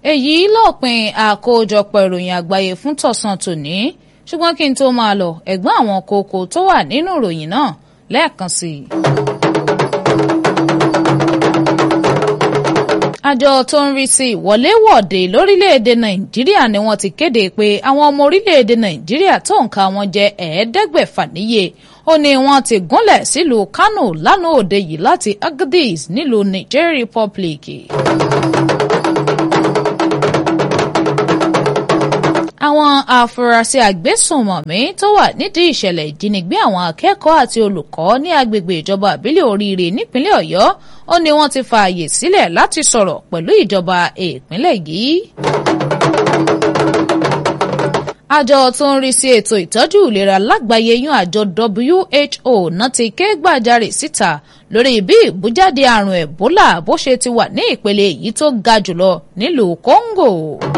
èyí lópin àkójọpọ̀ ìròyìn àgbáyé fún tọ̀sán tòní ṣùgbọ́n kí n tó máa lọ ẹ̀gbọ́n àwọn kókó tó wà nínú ìròyìn náà lẹ́ẹ̀kan sí i. àjọ tó ń rí sí ìwọléwọ̀de lórílẹ̀‐èdè nàìjíríà ni wọ́n ti kéde pé àwọn ọmọ orílẹ̀‐èdè nàìjíríà tó nǹka wọn jẹ́ ẹ̀ẹ́dẹ́gbẹ̀fà níye ó ní wọ́n ti gúnlẹ̀ sílùú kánò lánàá òde yìí láti agadez nílùú niger republic. àwọn afurasí agbésùnmọ̀mí tó wà nídìí ìṣẹ̀lẹ̀ ìjínigbé àwọn akẹ́kọ̀ọ́ àti olùkọ́ ní agbègbè ìjọba àbílẹ̀ oríire nípínlẹ̀ ọ̀yọ́ ó ní wọ́n ti fààyè sílẹ̀ láti sọ̀rọ̀ pẹ̀lú ìjọba ìpínlẹ̀ yìí. àjọ tó ń rí sí ètò ìtọ́jú ìlera lágbàáyé yún àjọ WHO náà ti ké gbàjarè síta lórí bí ìbújáde àrùn Ebola bó ṣe ti wà ní ìpele èyí tó ga jùlọ nílùú Congo.